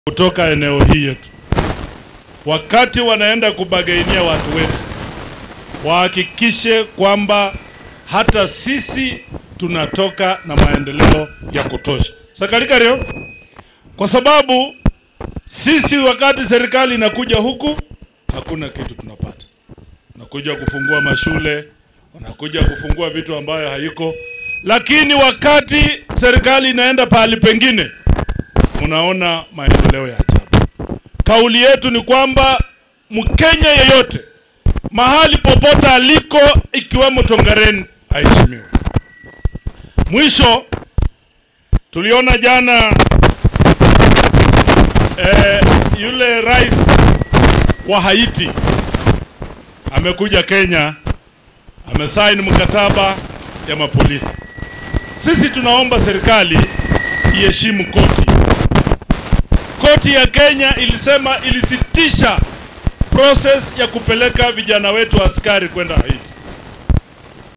kutoka eneo hii yetu, wakati wanaenda kubagainia watu wetu, wahakikishe kwamba hata sisi tunatoka na maendeleo ya kutosha sakalikario, kwa sababu sisi wakati serikali inakuja huku hakuna kitu tunapata. Wanakuja kufungua mashule, wanakuja kufungua vitu ambayo haiko, lakini wakati serikali inaenda pahali pengine, unaona maendeleo ya ajabu. Kauli yetu ni kwamba Mkenya yeyote mahali popote aliko, ikiwemo Tongaren, aheshimiwe. Mwisho tuliona jana eh, yule rais wa Haiti amekuja Kenya, amesaini mkataba ya mapolisi. Sisi tunaomba serikali iheshimu koti. Koti ya Kenya ilisema ilisitisha process ya kupeleka vijana wetu askari kwenda Haiti.